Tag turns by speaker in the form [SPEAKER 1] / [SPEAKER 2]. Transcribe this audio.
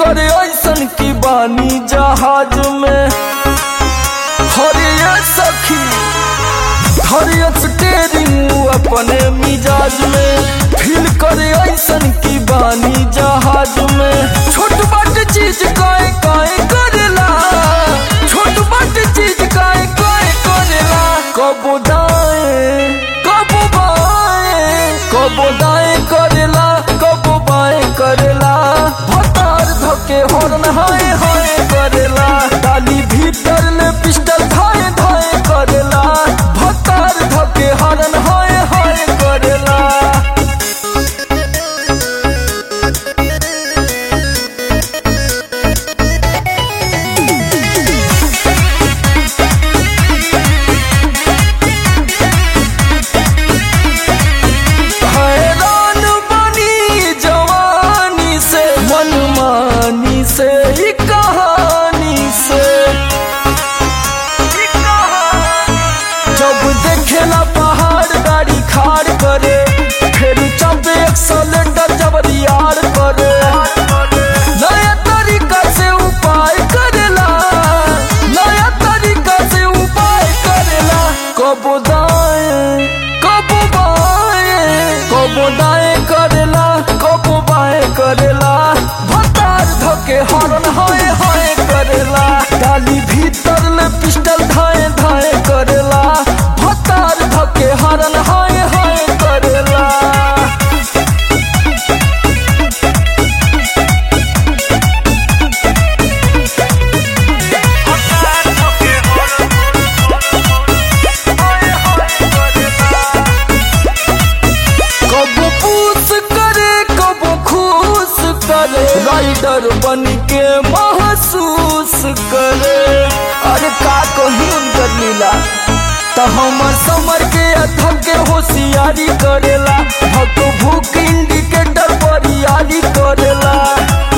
[SPEAKER 1] करे ऐसन की बानी जहाज में हरिया सखी हरिया स्टेरिंग अपने मिजाज में फील करे ऐसन की बानी जहाज में छोट बाट चीज काए काए करेला छोट बाट चीज काए काए करेला कबो दाएं कबो बाएं कबो दाएं करेला कबो बाएं करेला भतार धके हॉर्न हाय हाय करेला डाली भीतर ले पिस्टल धाए धाए करेला भतार धके हॉर्न हाय हाय करेला हैरान बनी जवानी से मनमानी से ई कहानी से जब देखेला पहाड़ गाड़ी खाड़ करे फिर जब एक्सलेटर जब यार करे नया तरीका से उपाय करेला नया तरीका से उपाय करेला कबो दाएं कबो बाएं कबो दाएं करेला कबो बाएं करेला भतार धके हॉर्न हाय हाय करेला डाली भीतर ले पिस्टल धाए धाए करेला भतार धके हॉर्न हाय हाय करेला कबो पूस करे कबो खुश करे राइडर बन के महसूस करे अरे का कही उनकर लीला तो हमर समर के अथक के होशियारी करेला भक भूख इंडिकेटर पर यारी करेला